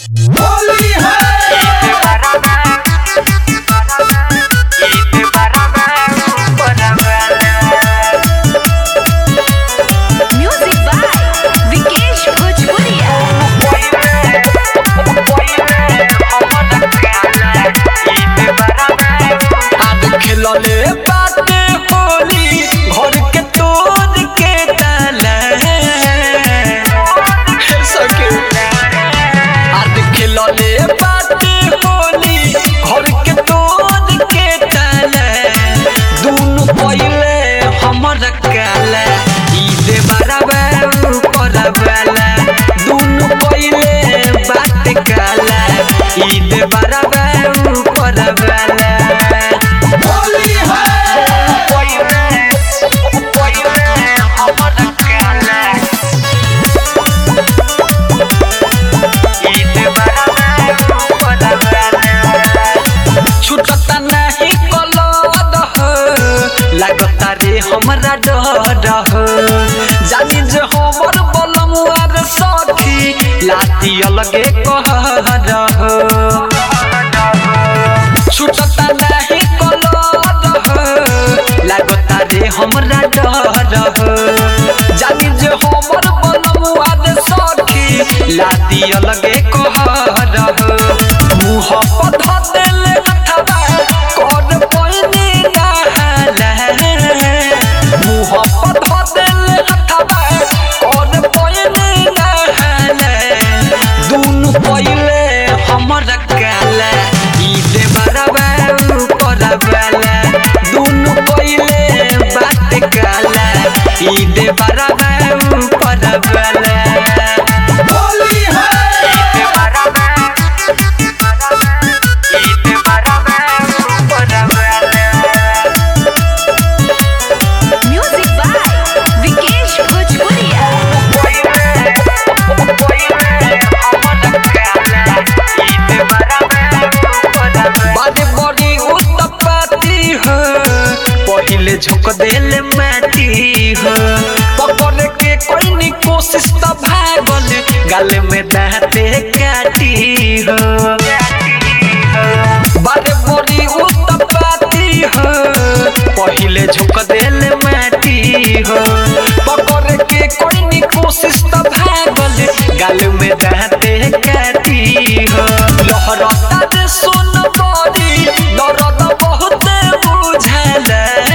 होली है Music by Vikesh Bhojpuria. आज खेलले बाटे होली घर के तोड़ के ताला हे सके आज खेलले बाटे होली घर के तोड़ के ताला दुनु पहिले हमर काला ई दे बराबर ऊपर वाला दुनु पहिले बात काला ई दे बराबर ऊपर वाला होली है छुटता नहीं कलद लागता रे हमरा डर हो जानी जे हमर बलमुआर सखी लाती अलगे कहर हो छुटता नहीं कलद लागता रे हमरा डर हो जानी जे हमर बलमुआर सखी लाती अलगे कहर हो मुँह पर धदेले हथवा कौन पहिनी नहाला मुँह पर धदेले हथवा कौन पहिनी नहाला दुनु पहिले हमर काला ई दे बराबर ऊपर वाला दुनु पहिले बात काला ई दे बराबर ऊपर वाला होली है Music by Vikesh Bhojpuria. बड़ी बड़ी उत्पत्ति हो पहिले झोंक देले माटी हो पकड़ के कोई नी कोशिश त भागल गल में दांते काटी हो बड़े बड़ी उत्पत्ति हो पहिले झोंक देले माटी हो पकड़ के कोई नी कोशिश त भागल गल में दांते काटी हो लहरता रे सुन बड़ी दर्द बहुत बुझल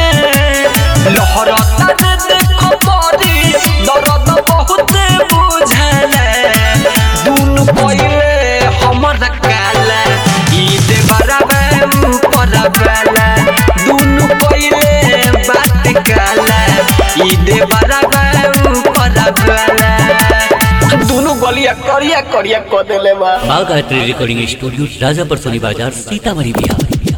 लहरता रे देख बड़ी दर्द बहुत बुझल दुनु पहिले हमर काला ई दे बराबर ऊपर वाला दुनु पहिले बात काला ई दे बराबर ऊपर वाला दुनु गलिया करिया करिया क देले बा बाघ आर्ट्री रिकॉर्डिंग स्टूडियो राजापर सोनी बाजार सीतामढ़ी बिहार